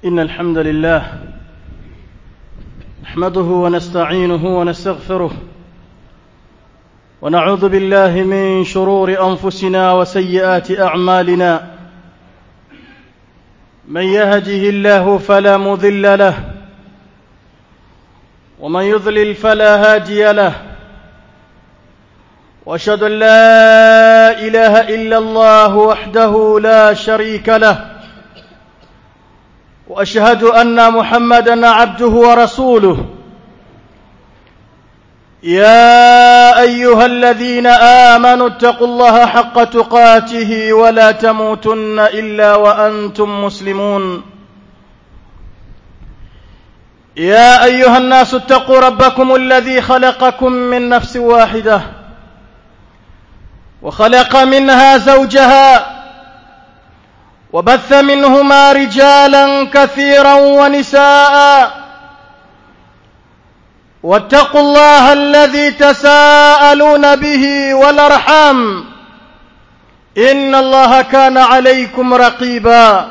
إن الحمد لله نحمده ونستعينه ونستغفره ونعوذ بالله من شرور أنفسنا وسيئات أعمالنا من يهده الله فلا مضل له ومن يضلل فلا هادي له واشهد ان لا اله الا الله وحده لا شريك له واشهد ان محمدا عبده ورسوله يا ايها الذين امنوا اتقوا الله حق تقاته ولا تموتن الا وانتم مسلمون يا ايها الناس اتقوا ربكم الذي خلقكم من نفس واحده وخلق منها زوجها وبث منهما رجالا كثيرا ونساء واتقوا الله الذي تساءلون به والارحام ان الله كان عليكم رقيبا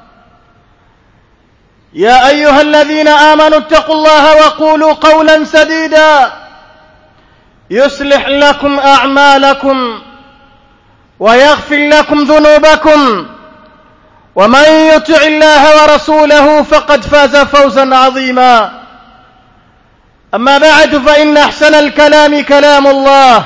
يا ايها الذين امنوا اتقوا الله وقولوا قولا سديدا يصلح لكم اعمالكم ويغفر لكم ذنوبكم ومن يطع الله ورسوله فقد فاز فوزا عظيما اما بعد فان احسن الكلام كلام الله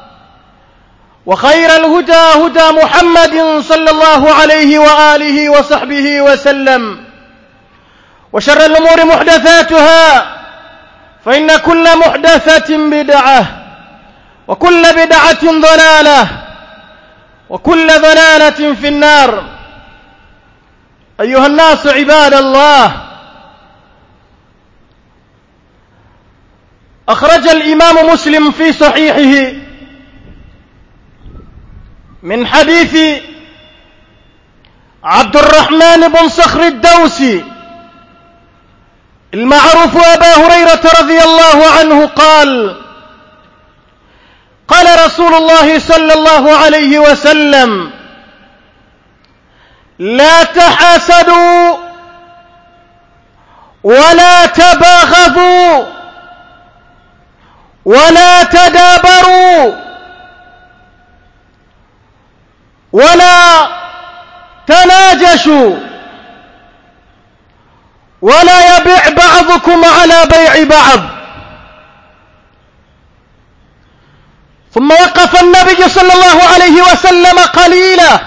وخير الهدى هدى محمد صلى الله عليه واله وصحبه وسلم وشر الامور محدثاتها فان كل محدثه بدعه وكل بدعه ضلاله وكل ضلاله في النار ايها الناس عباد الله اخرج الامام مسلم في صحيحه من حديث عبد الرحمن بن صخر الدوسي المعروف ابا هريره رضي الله عنه قال قال رسول الله صلى الله عليه وسلم لا تحاسدوا ولا تباغضوا ولا تدابروا ولا تناجشوا ولا يبيع بعضكم على بيع بعض ثم وقف النبي صلى الله عليه وسلم قليلا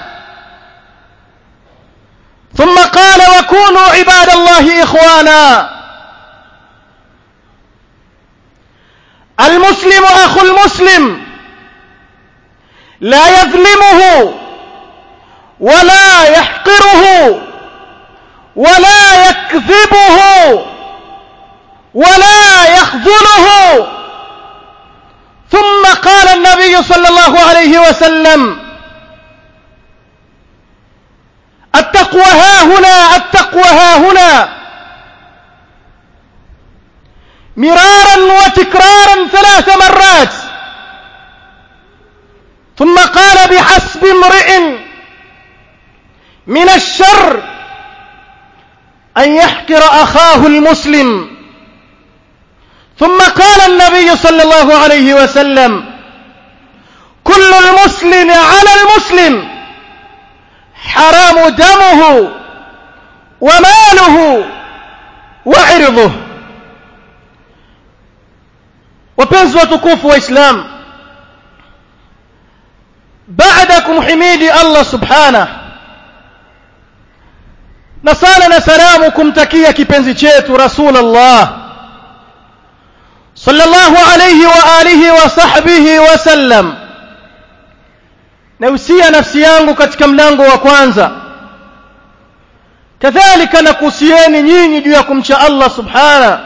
ثم قال وكونوا عباد الله اخوانا المسلم اخو المسلم لا يظلمه ولا يحقره ولا يكذبه ولا يخذله ثم قال النبي صلى الله عليه وسلم التقوى ها هنا التقوى ها هنا مرارا وتكرارا ثلاث مرات ثم قال بحسب امرئ من الشر ان يحقر اخاه المسلم ثم قال النبي صلى الله عليه وسلم كل المسلم على المسلم حرام دمه وماله وعرضه wapenzi watukufu wa islam baada ya kumhimidi allah subhanah na sala na salamu kumtakia kipenzi chetu rasulullah sallallahu alayhi wa alihi wa sahbihi wa sallam nausia nafsi yangu katika mlango wa kwanza kadhalika nakuhusieni nyinyi juu ya kumcha Allah subhana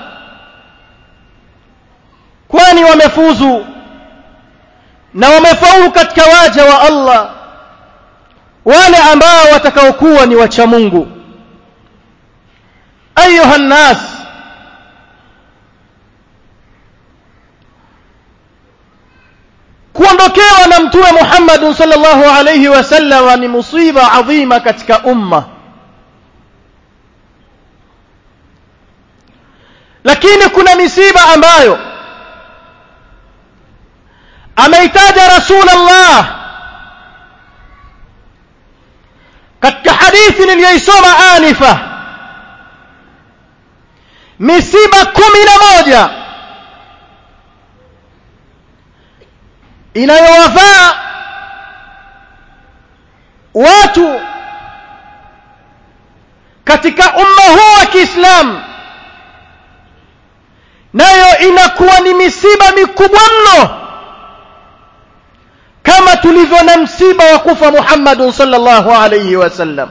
kwani wamefuzu na wamefaulu katika waja wa Allah wale ambao watakaokuwa ni wacha Mungu ayuha nnas kuondokewa na mtume Muhammad sallallahu alayhi wasallam ni musiba adhima katika umma lakini kuna misiba ambayo ameitaja rasulullah katika hadithi niliyoisoma anifa misiba kumi na moja inayowafaa watu katika umma huu wa Kiislamu nayo inakuwa ni misiba mikubwa mno kama tulivyo na msiba wa kufa Muhammad sallallahu alayhi wasallam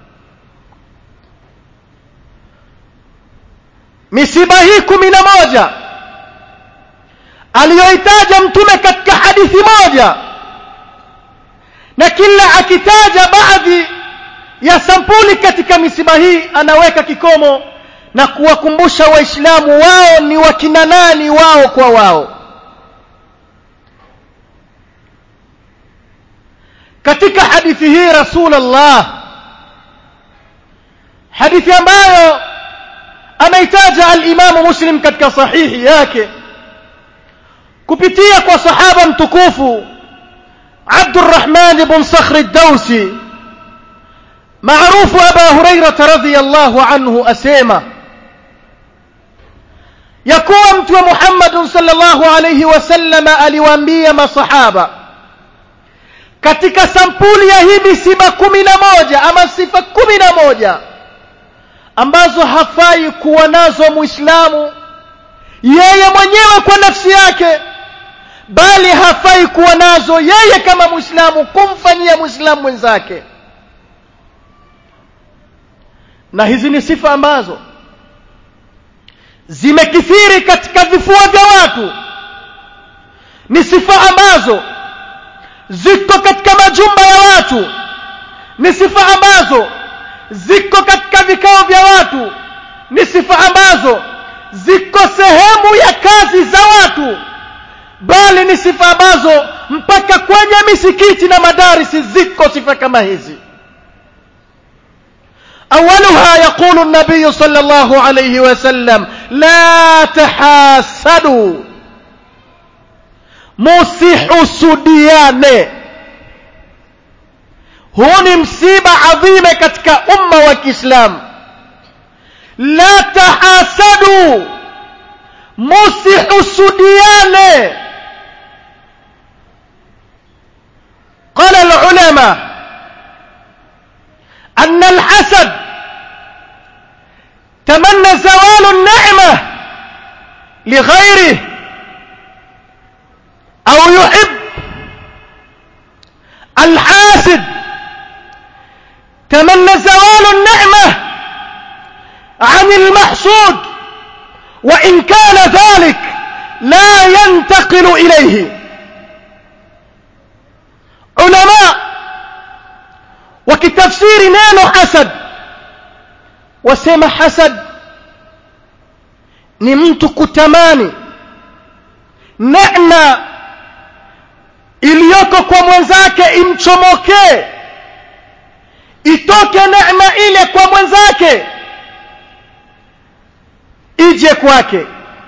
misiba hii kumi na moja aliyoitaja mtume katika hadithi moja na kila akitaja baadhi ya sampuli katika misiba hii anaweka kikomo na kuwakumbusha waislamu wao ni wakina nani wao kwa wao katika hadithi hii rasulullah hadithi ambayo ameitaja al-Imamu Muslim katika sahihi yake kupitia kwa sahaba mtukufu Abdurrahman ibn Sakhr ad-Dawsi maarufu Aba Hurairah radhiyallahu anhu asema ya kuwa mtume Muhammad sallallahu alayhi wasallam aliwaambia masahaba katika sampuli ya hii misiba kumi na moja ama sifa kumi na moja ambazo hafai kuwa nazo muislamu yeye mwenyewe kwa nafsi yake bali hafai kuwa nazo yeye kama muislamu kumfanyia muislamu mwenzake na hizi ni sifa ambazo zimekithiri katika vifua vya watu ni sifa ambazo ziko katika majumba ya watu ni sifa ambazo ziko katika vikao vya watu ni sifa ambazo ziko sehemu ya kazi za watu bali ni sifa ambazo mpaka kwenye misikiti na madarisi ziko sifa kama hizi أولها يقول النبي صلى الله عليه وسلم لا تحاسدوا msihusudiane huu ni msiba adhime katika umma wa kiislamu la tahasadu musihusudiane قال العلماء أن الحسد تمنى زوال النعمة لغيره أو يحب الحاسد تمنى زوال النعمة عن المحسود وإن كان ذلك لا ينتقل إليه علماء wakitafsiri neno hasad wasema hasad ni mtu kutamani neema iliyoko kwa mwenzake imchomokee itoke neema ile kwa mwenzake ije kwake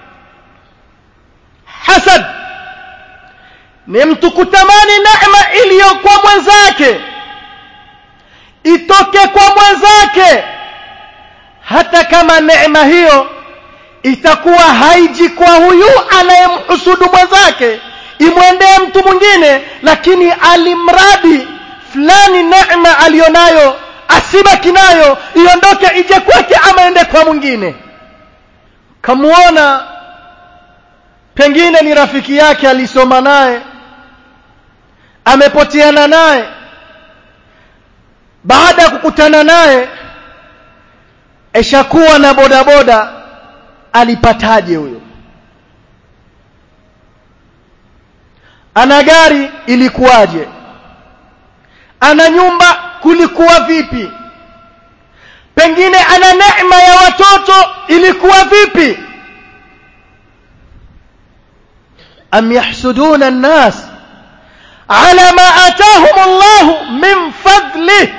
hasad ni mtu kutamani neema iliyo kwa mwenzake itoke kwa mwenzake hata kama neema hiyo itakuwa haiji kwa huyu anayemhusudu mwenzake imwendee mtu mwingine lakini alimradi fulani neema aliyonayo asibaki nayo iondoke ije kwake ama ende kwa mwingine kamuona pengine ni rafiki yake alisoma naye amepoteana naye baada ya kukutana naye eshakuwa na bodaboda alipataje huyo ana gari ilikuwaje ana nyumba kulikuwa vipi pengine ana neema ya watoto ilikuwa vipi am yahsuduna an-nas ala ma atahum Allah min fadlihi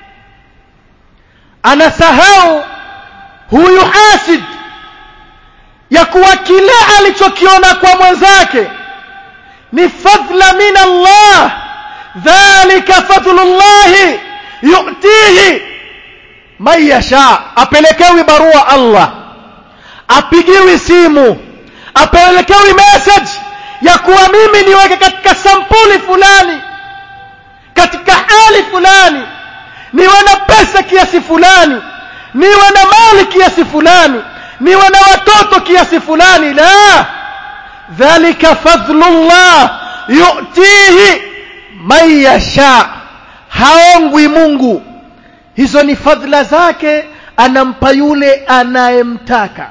anasahau huyu hasid kuwa kile alichokiona kwa mwenzake ni fadhla min Allah dhalika fadlullahi yu'tihi man yasha apelekewi barua Allah apigiwi simu apelekewi message ya kuwa mimi niweke katika sampuli fulani katika hali fulani niwe na pesa kiasi fulani niwe na mali kiasi fulani niwe na watoto kiasi fulani la dhalika fadlullah yu'tihi man yasha haongwi Mungu hizo ni fadhila zake anampa yule anayemtaka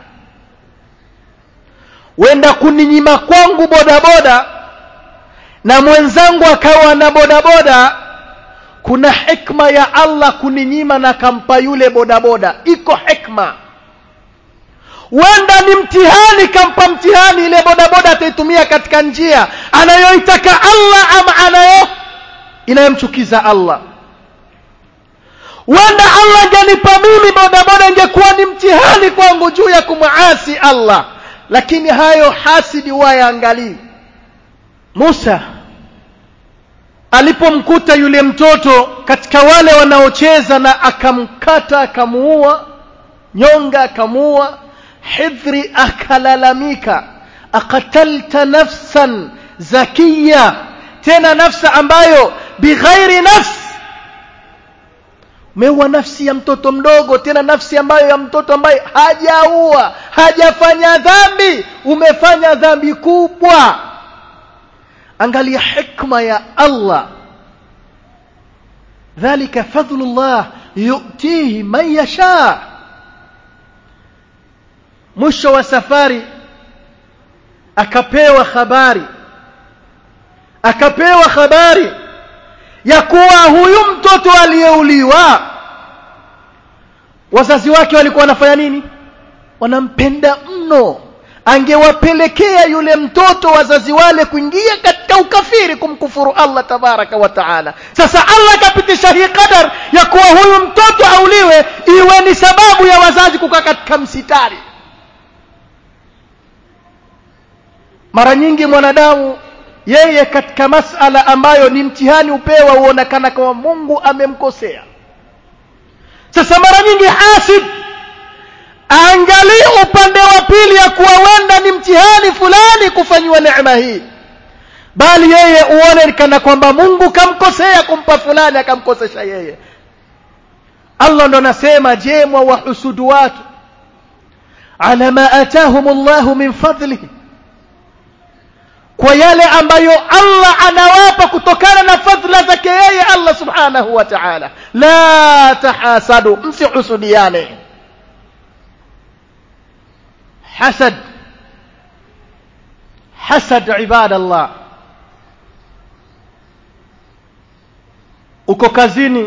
wenda kuninyima kwangu bodaboda na mwenzangu akawa na bodaboda kuna hikma ya Allah kuninyima na kampa yule bodaboda iko hikma wenda ni mtihani kampa mtihani ile bodaboda ataitumia katika njia anayoitaka Allah ama anayo inayomchukiza Allah wenda Allah angenipa mimi bodaboda ingekuwa ni mtihani kwangu juu ya kumuasi Allah lakini hayo hasidi wayaangalii Musa alipomkuta yule mtoto katika wale wanaocheza na akamkata akamuua nyonga akamuua hidhri akalalamika akatalta nafsan zakiya tena nafsa ambayo bighairi nafs umeua nafsi ya mtoto mdogo tena nafsi ambayo ya mtoto ambaye hajaua hajafanya dhambi umefanya dhambi kubwa angalia hikma ya Allah dhalika fadlullah yu'tihi man yasha mwisho wa safari akapewa habari akapewa habari ya kuwa huyu mtoto aliyeuliwa wazazi wake walikuwa wanafanya nini wanampenda mno angewapelekea yule mtoto wazazi wale kuingia katika ukafiri kumkufuru Allah tabaraka wa taala sasa Allah akapitisha hii qadar ya kuwa huyu mtoto auliwe iwe ni sababu ya wazazi kukaa katika msitari mara nyingi mwanadamu yeye katika masala ambayo ni mtihani upewa huonekana kama Mungu amemkosea sasa mara nyingi hasid angalie upande wa pili ya kuwa wenda ni mtihani fulani kufanyiwa neema hii bali yeye uone kana kwamba Mungu kamkosea kumpa fulani akamkosesha yeye Allah ndo anasema je mwa wahusudu watu ala ma atahum Allah min fadlihi kwa yale ambayo Allah anawapa kutokana na fadhila zake yeye Allah subhanahu wa ta'ala la tahasadu msihusudiane hasad hasad ibadallah uko kazini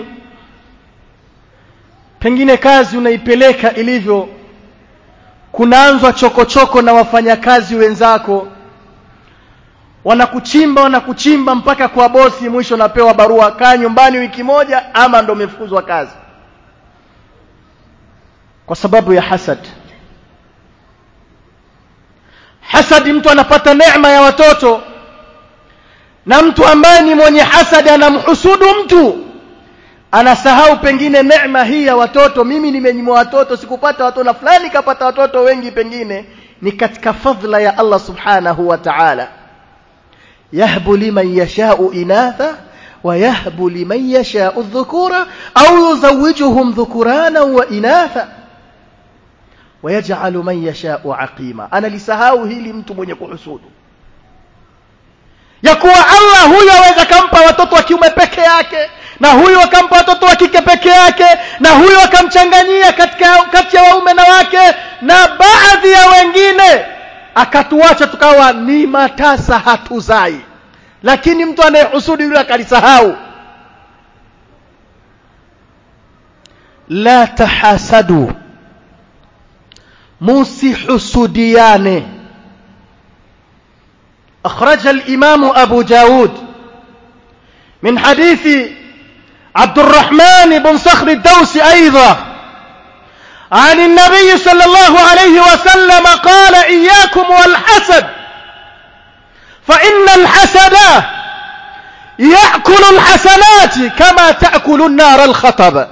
pengine kazi unaipeleka ilivyo kunaanzwa chokochoko na wafanyakazi wenzako wanakuchimba wanakuchimba mpaka kwa bosi mwisho napewa barua kaa nyumbani wiki moja ama ndo umefukuzwa kazi kwa sababu ya hasad hasadi mtu anapata neema ya watoto na mtu ambaye ni mwenye hasadi anamhusudu mtu anasahau pengine neema hii ya watoto mimi nimenyimwa watoto sikupata watoto na fulani kapata watoto wengi pengine ni katika fadhila ya Allah subhanahu wa ta'ala يهب لمن يشاء إناثا ويهب لمن يشاء الذكورا أو يزوجهم ذكرانا وإناثا ويجعل من يشاء عقيما أنا لسهاو هيلي mtu mwenye kuhusudu ya kuwa Allah huyu aweza kampa watoto wa kiume peke yake na huyu akampa watoto wa kike peke yake na huyu akamchanganyia katika kati ya waume na wake na baadhi ya wengine akatuacha tukawa ni matasa hatuzai lakini mtu anayehusudi yule akalisahau la tahasadu musihusudiane أخرج الإمام أبو داود من حديث عبد الرحمن بن صخر الدوسي أيضا عن النبي صلى الله عليه وسلم قال إياكم والحسد فإن الحسد يأكل الحسنات كما تأكل النار الخطب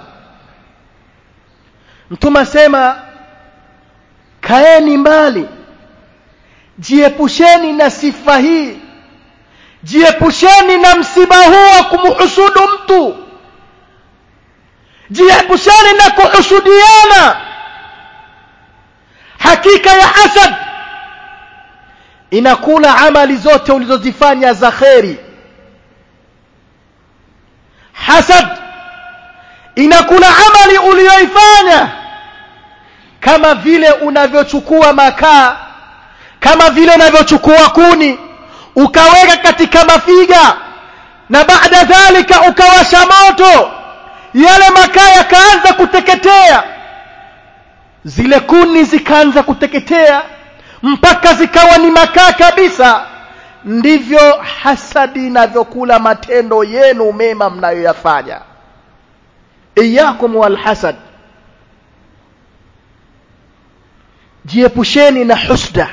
mtume sema kaeni mbali jiepusheni na sifa hii jiepusheni na msiba huu wa kumhusudu mtu jiepusheni na kuhusudiana hakika ya hasad inakula amali zote ulizozifanya za kheri hasad inakula amali uliyoifanya kama vile unavyochukua makaa kama vile unavyochukua kuni ukaweka katika mafiga na baada dhalika ukawasha moto yale makaa yakaanza kuteketea zile kuni zikaanza kuteketea mpaka zikawa ni makaa kabisa ndivyo hasadi inavyokula matendo yenu mema mnayoyafanya iyakum walhasad jiepusheni na husda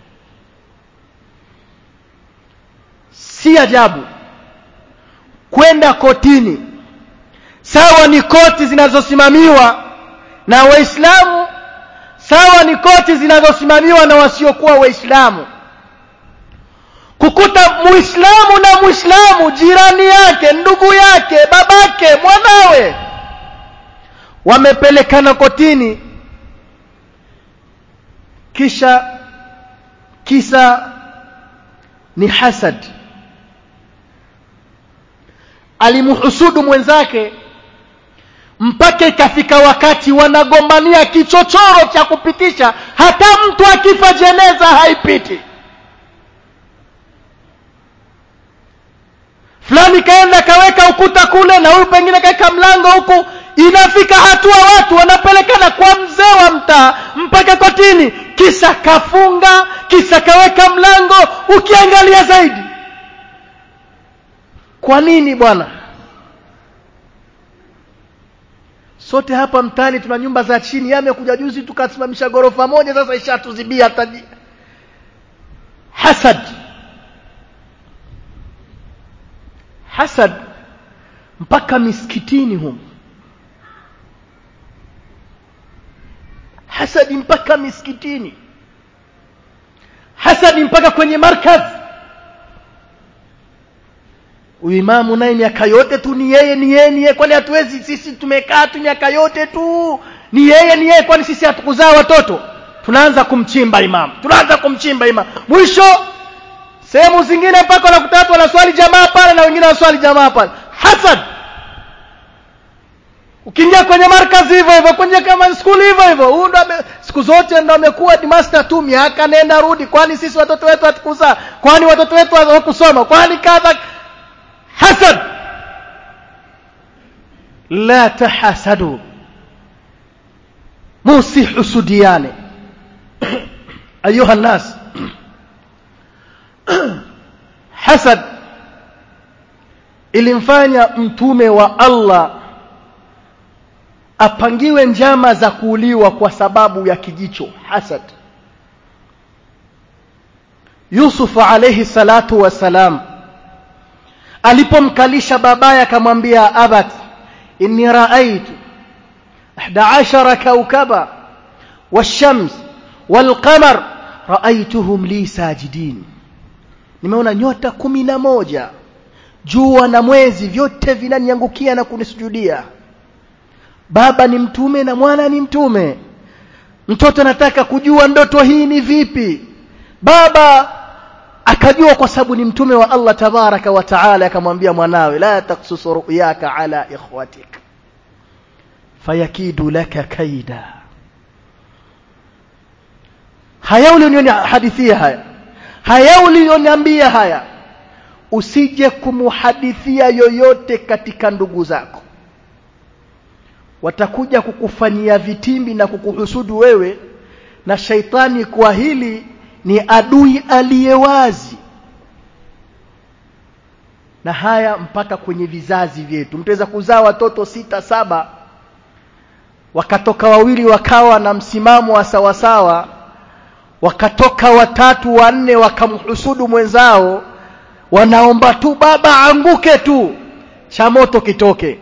si ajabu kwenda kotini sawa ni koti zinazosimamiwa na waislamu sawa ni koti zinazosimamiwa na wasiokuwa waislamu kukuta muislamu na muislamu jirani yake ndugu yake babake mwanawe wamepelekana kotini kisha kisa ni hasad alimhusudu mwenzake mpaka ikafika wakati wanagombania kichochoro cha kupitisha hata mtu akifa jeneza haipiti fulani kaenda kaweka ukuta kule na huyu pengine kaweka mlango huku inafika hatua watu wanapelekana kwa mzee wa mtaa mpaka kotini kisa kafunga kisa kaweka mlango ukiangalia zaidi kwa nini bwana sote hapa mtaani tuna nyumba za chini yamekuja juzi tukasimamisha ghorofa moja sasa ishatuzibia hata hasad hasad mpaka misikitini humu hasadi mpaka misikitini hasadi mpaka kwenye markaz uimamu naye miaka yote tu ni yeye ni yeye ni yeye kwani hatuwezi sisi tumekaa tu miaka yote tu ni yeye ni yeye kwani sisi hatukuzaa watoto tunaanza kumchimba imamu tunaanza kumchimba imamu mwisho sehemu zingine mpaka wanakuta watu wanaswali jamaa pale na wengine wanaswali jamaa pale hasad ukiingia kwenye markazi hivyo hivyo kwenye kama skuli hivyo hivyo huyu ndo siku zote ndo amekuwa master tu miaka nenda rudi kwani sisi watoto wetu hatukuzaa kwani watoto wetu hawakusoma kwani kadha hasad la tahasadu musihusudiane ayuha nnas hasad ilimfanya mtume wa Allah apangiwe njama za kuuliwa kwa sababu ya kijicho hasad Yusuf alayhi salatu wasalam alipomkalisha babaye akamwambia abat inni raaitu 11 kaukaba wash-shams wal-qamar raaituhum li sajidin nimeona nyota kumi na moja jua na mwezi vyote vinaniangukia na kunisujudia baba ni mtume na mwana ni mtume mtoto anataka kujua ndoto hii ni vipi baba akajua kwa sababu ni mtume wa Allah tabaraka wa taala akamwambia mwanawe la taksus ru'yaka ala ikhwatik fayakidu laka kaida haya ulioniona hadithia haya haya ulioniambia haya usije kumuhadithia yoyote katika ndugu zako watakuja kukufanyia vitimbi na kukuhusudu wewe na shaitani kwa hili ni adui aliyewazi na haya mpaka kwenye vizazi vyetu mtaweza kuzaa watoto sita saba wakatoka wawili wakawa na msimamo wa sawasawa wakatoka watatu wanne wakamhusudu mwenzao wanaomba tu baba anguke tu cha moto kitoke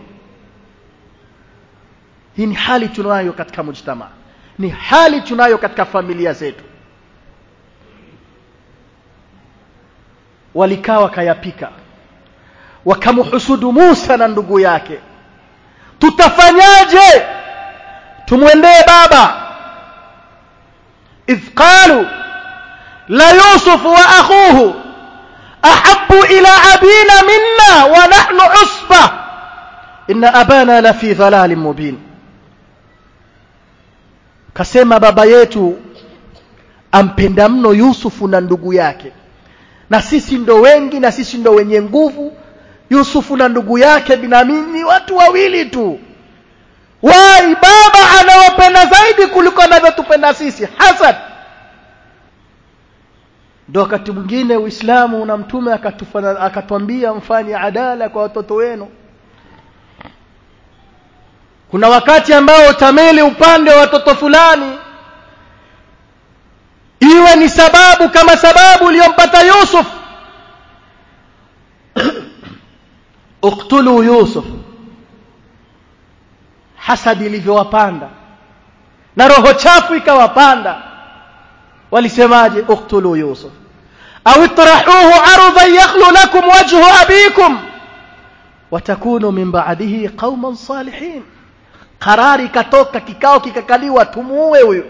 hii ni hali tunayo katika mujtama ni hali tunayo katika familia zetu walikaa wakayapika wakamhusudu Musa na ndugu yake tutafanyaje tumwendee baba idh qalu la yusuf wa akhuhu ahabbu ila abina minna wa nahnu usba inna abana la fi dhalalin mubin kasema baba yetu ampenda mno Yusufu na ndugu yake na sisi ndo wengi na sisi ndo wenye nguvu Yusufu na ndugu yake Binamini watu wawili tu wai baba anawapenda zaidi kuliko anavyotupenda sisi hasad ndo wakati mwingine Uislamu na mtume akatufanya akatwambia mfanye adala kwa watoto wenu kuna wakati ambao utameli upande wa watoto fulani iwe ni sababu kama sababu iliyompata Yusuf uktulu Yusuf hasadi ilivyowapanda na roho chafu ikawapanda walisemaje uktulu Yusuf au itrahuhu ardhan yakhlu lakum wajhu abikum watakunu min ba'dihi qauman salihin qarari ikatoka kikao kikakaliwa tumuue huyo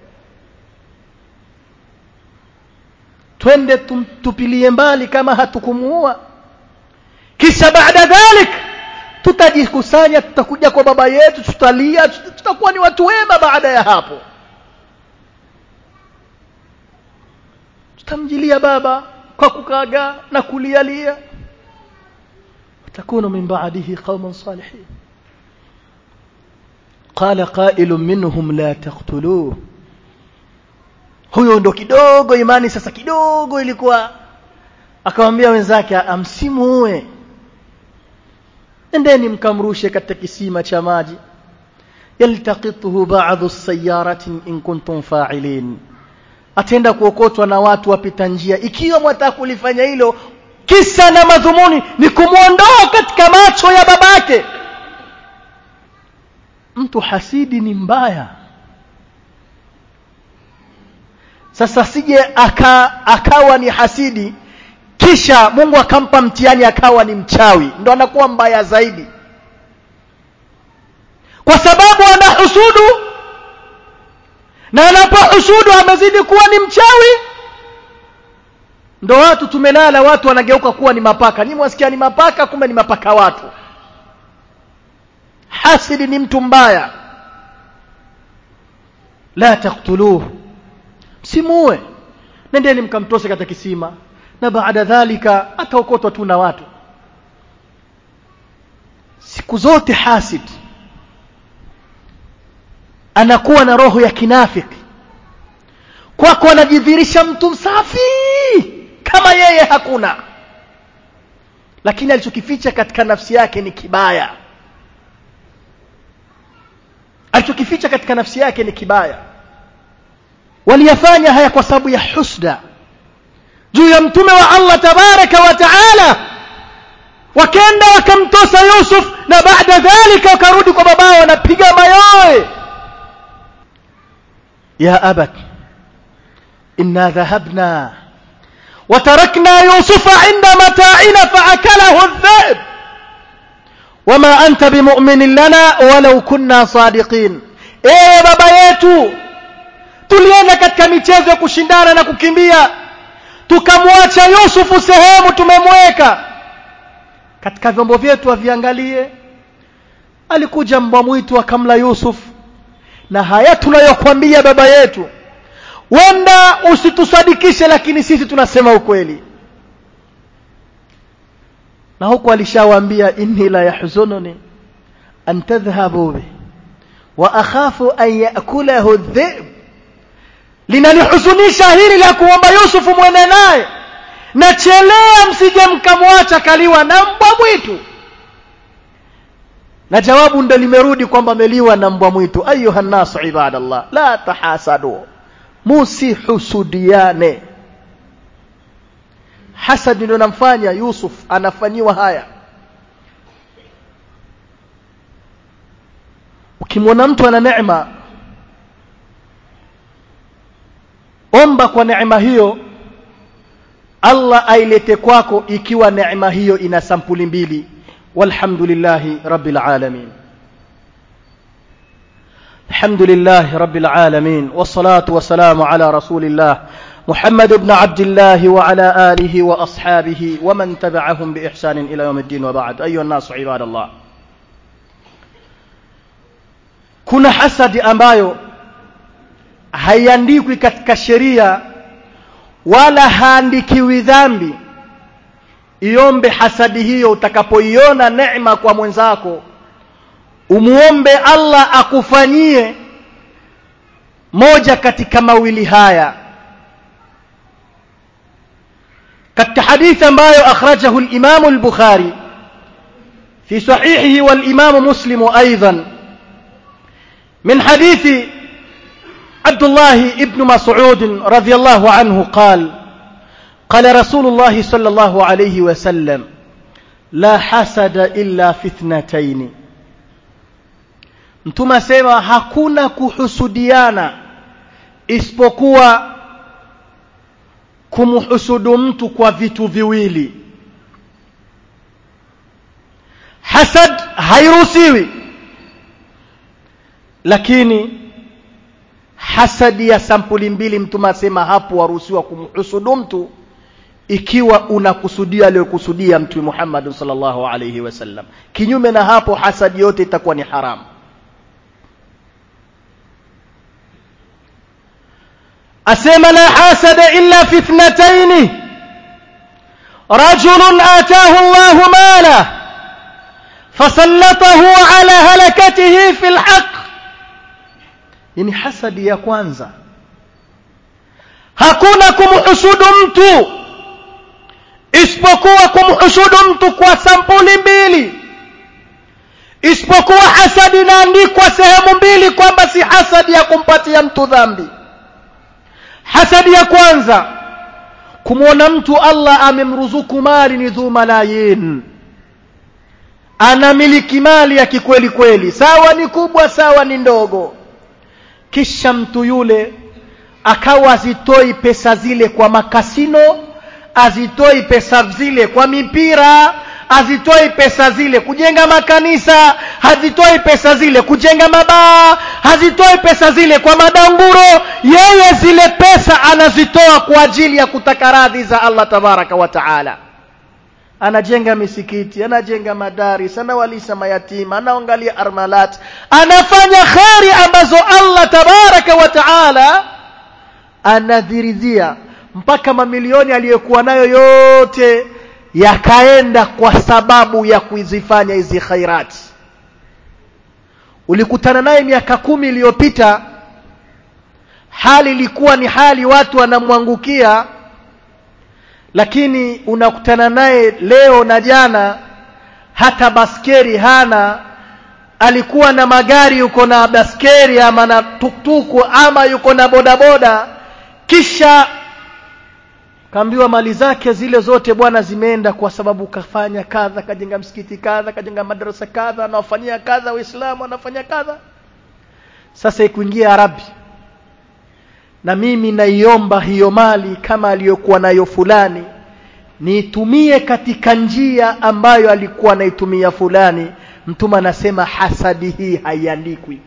twende tupilie mbali kama hatukumuua kisha baada dhalik tutajikusanya tutakuja kwa baba yetu tutalia tutakuwa ni watu wema baada ya hapo tutamjilia baba kwa kukaga na kulialia takunu min ba'dihi qauman salihin qala qailun minhum la taqtuluhu huyo ndo kidogo imani sasa kidogo ilikuwa akamwambia wenzake amsimuue endeni mkamrushe katika kisima cha maji yaltaqituhu ba'dhu as-sayyaratin in kuntum fa'ilin atenda kuokotwa na watu wapita njia ikiwa mwataka kulifanya hilo kisa na madhumuni ni kumwondoa katika macho ya babake mtu hasidi ni mbaya sasa sije aka, akawa ni hasidi kisha Mungu akampa mtihani akawa ni mchawi ndo anakuwa mbaya zaidi kwa sababu anahusudu na anapohusudu amezidi kuwa ni mchawi ndo watu tumelala watu wanageuka kuwa ni mapaka ni mwasikia ni mapaka kumbe ni mapaka watu hasidi ni mtu mbaya la taktuluhu msimuue nendeni mkamtose katika kisima na baada dhalika ataokotwa tu na watu siku zote hasid anakuwa na roho ya kinafiki kwako anajidhihirisha mtu msafi kama yeye hakuna lakini alichokificha katika nafsi yake ni kibaya alichokificha katika nafsi yake ni kibaya waliyafanya haya kwa sababu ya husda juu ya mtume wa Allah tabaraka wa taala wakenda wakamtosa Yusuf na baada dhalika wakarudi kwa babao wanapiga mayowe ya abat inna dhahabna وتركنا يوسف عند متاعنا فأكله الذئب وما أنت بمؤمن لنا ولو كنا صادقين إيه بابا yetu tulienda katika michezo ya kushindana na kukimbia tukamwacha Yusufu sehemu tumemweka katika vyombo vyetu aviangalie alikuja mbwa mwitu akamla Yusuf na haya tunayokuambia baba yetu wenda usitusadikishe lakini sisi tunasema ukweli na huku alishawaambia inni la yahzununi an tadhhabu bi wa akhafu an ya'kulahu adh-dhi'b linanihuzunisha hili la kuomba Yusufu mwende naye na chelea msije mkamwacha kaliwa na mbwa mwitu na jawabu ndo limerudi kwamba ameliwa na mbwa mwitu ayuha nnasu ibadallah la tahasadu musihusudiane hasad ndio namfanya yusuf anafanyiwa haya ukimwona mtu ana neema omba kwa neema hiyo allah ailete kwako ikiwa neema hiyo ina sampuli mbili walhamdulillahi rabbil alamin الحمد لله رب العالمين والصلاة والسلام على رسول الله محمد بن عبد الله وعلى آله وأصحابه ومن تبعهم بإحسان إلى يوم الدين وبعد أيها الناس عباد الله kuna hasadi ambayo haiandikwi katika sheria wala haandikiwi dhambi iombe hasadi hiyo utakapoiona neema kwa mwenzako umuombe allah akufanyie moja katika mawili haya katika hadithi ambayo akhrajahu limamu lbukhari fi sahihihi walimamu muslimu aidan من حديث عبد الله ابن مسعود رضي الله عنه قال قال رسول الله صلى الله عليه وسلم لا حسد إلا في اثنتين mtume asema hakuna kuhusudiana isipokuwa kumhusudu mtu kwa vitu viwili hasad hairuhusiwi lakini hasadi ya sampuli mbili mtume asema hapo waruhusiwa kumhusudu mtu ikiwa unakusudia aliyokusudia mtume Muhammad sallallahu alayhi wasallam kinyume na hapo hasadi yote itakuwa ni haramu asema la hasada illa fi ithnatayn rajulun ataahu Allahu mala fasallatahu ala halakatihi fi alhaq yani hasadi ya kwanza hakuna kumhusudu mtu isipokuwa kumhusudu mtu kwa sampuli mbili isipokuwa hasadi inaandikwa sehemu mbili kwamba si hasadi ya kumpatia mtu dhambi hasadi ya kwanza kumwona mtu allah amemruzuku mali ni dhu malayin anamiliki mali ya kikweli kweli sawa ni kubwa sawa ni ndogo kisha mtu yule akawa azitoi pesa zile kwa makasino azitoi pesa zile kwa mipira hazitoi pesa zile kujenga makanisa hazitoi pesa zile kujenga mabaa hazitoi pesa zile kwa madanguro yeye zile pesa anazitoa kwa ajili ya kutaka radhi za allah tabaraka wa taala anajenga misikiti anajenga madaris anawalisha mayatima anaangalia armalat anafanya kheri ambazo allah tabaraka wa taala anadhirizia mpaka mamilioni aliyokuwa nayo yote yakaenda kwa sababu ya kuzifanya hizi khairati ulikutana naye miaka kumi iliyopita hali ilikuwa ni hali watu wanamwangukia lakini unakutana naye leo na jana hata baskeri hana alikuwa na magari yuko na baskeri ama na tuktuku ama yuko na bodaboda kisha kaambiwa mali zake zile zote bwana zimeenda kwa sababu kafanya kadha kajenga msikiti kadha kajenga madarasa kadha anawafanyia kadha waislamu anafanya kadha sasa ikuingia arabi na mimi naiomba hiyo mali kama aliyokuwa nayo fulani niitumie katika njia ambayo alikuwa anaitumia fulani mtume anasema hasadi hii haiandikwi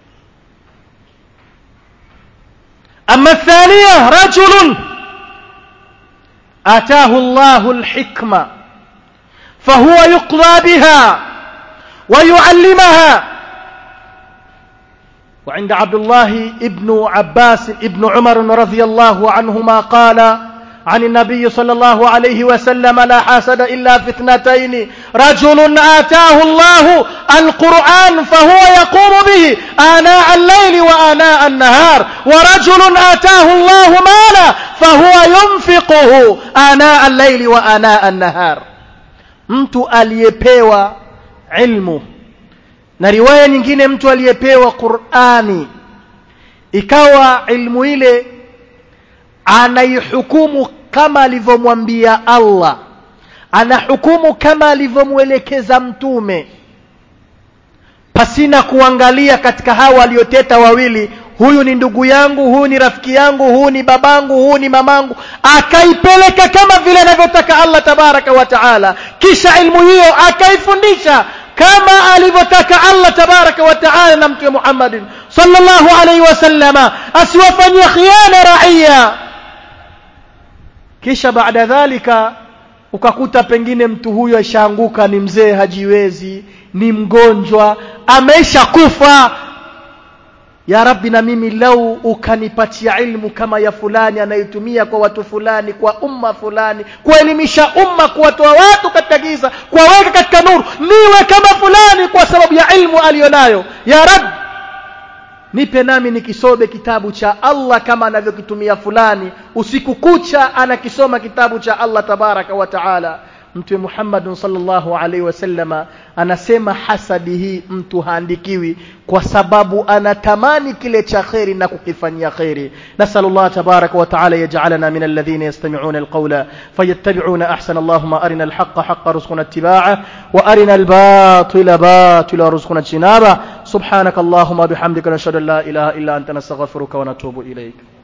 ama thania rajulun آتاه الله الحكمة فهو يقضى بها ويعلمها وعند عبد الله ابن عباس ابن عمر رضي الله عنهما قال عن النبي صلى الله عليه وسلم لا حسد إلا في اثنتين رجل آتاه الله القرآن فهو يقوم به آناء الليل وآناء النهار ورجل آتاه الله مالا فهو ينفقه آناء الليل وآناء النهار mtu aliyepewa ilmu na riwaya nyingine mtu aliyepewa Qur'ani ikawa ilmu ile anaihukumu kama alivyomwambia Allah anahukumu kama alivyomwelekeza mtume pasina kuangalia katika hawa walioteta wawili huyu ni ndugu yangu huyu ni rafiki yangu huyu ni babangu huyu ni mamangu akaipeleka kama vile anavyotaka Allah tabaraka wa taala kisha ilmu hiyo akaifundisha kama alivyotaka Allah tabaraka wa taala na mtume Muhammad sallallahu alaihi wasallama asiwafanyie khiana raia kisha baada dhalika ukakuta pengine mtu huyo ashaanguka ni mzee hajiwezi ni mgonjwa ameisha kufa ya rabbi na mimi lau ukanipatia ilmu kama ya fulani anayotumia kwa watu fulani kwa umma fulani kuelimisha umma kuwatoa watu katika giza kuwaweka katika nuru niwe kama fulani kwa sababu ya ilmu aliyonayo ya rabbi nipe nami nikisome kitabu cha Allah kama anavyokitumia fulani usiku kucha anakisoma kitabu cha Allah tabaraka wa taala mtume Muhammad sallallahu alaihi wasallama anasema hasadi hii mtu haandikiwi kwa sababu anatamani kile cha kheri na kukifanyia kheri nasal Allah tabaraka wa taala yaj'alana min alladhina yastami'una alqawla fayattabi'una ahsana Allahumma arina alhaqqa haqqa warzuqna ittiba'ah wa arina albatila batila warzuqna ijtinaba subhanaka Allahumma bihamdika nashhadu an la ilaha illa anta nastaghfiruka wa natubu ilayk